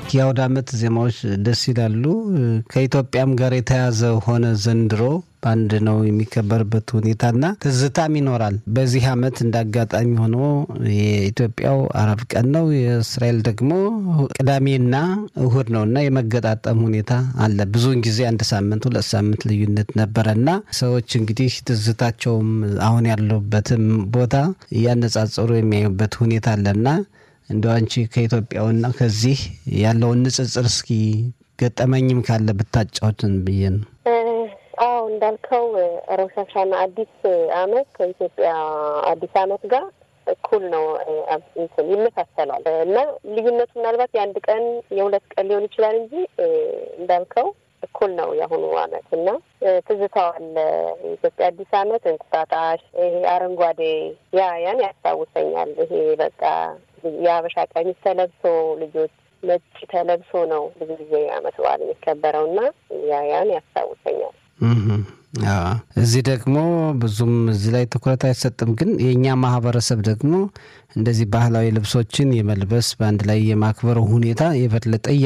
የአውደ ዓመት ዜማዎች ደስ ይላሉ። ከኢትዮጵያም ጋር የተያዘ ሆነ ዘንድሮ በአንድ ነው የሚከበርበት ሁኔታና ትዝታም ይኖራል። በዚህ ዓመት እንደ አጋጣሚ ሆኖ የኢትዮጵያው አረብ ቀን ነው፣ የእስራኤል ደግሞ ቅዳሜና እሁድ ነው እና የመገጣጠም ሁኔታ አለ። ብዙውን ጊዜ አንድ ሳምንት ሁለት ሳምንት ልዩነት ነበረና ሰዎች እንግዲህ ትዝታቸውም አሁን ያሉበትም ቦታ እያነጻጸሩ የሚያዩበት ሁኔታ አለና እንደው አንቺ ከኢትዮጵያውና ከዚህ ያለውን ንጽጽር እስኪ ገጠመኝም ካለ ብታጫውትን ብዬ ነው። አዎ እንዳልከው ሮሽ ሀሻና አዲስ አመት ከኢትዮጵያ አዲስ አመት ጋር እኩል ነው፣ እንትን ይመሳሰላል እና ልዩነቱ ምናልባት የአንድ ቀን የሁለት ቀን ሊሆን ይችላል እንጂ እንዳልከው እኩል ነው የአሁኑ አመት እና ትዝታው አለ። የኢትዮጵያ አዲስ አመት እንቁጣጣሽ፣ ይሄ አረንጓዴ ያ ያን ያስታውሰኛል። ይሄ በቃ የሀበሻ ቀሚስ ተለብሶ ልጆች ነጭ ተለብሶ ነው ብዙ ጊዜ አመት በዓል የሚከበረው እና ያ ያን ያስታውሰኛል። እዚህ ደግሞ ብዙም እዚህ ላይ ትኩረት አይሰጥም። ግን የእኛ ማህበረሰብ ደግሞ እንደዚህ ባህላዊ ልብሶችን የመልበስ በአንድ ላይ የማክበር ሁኔታ የበለጠ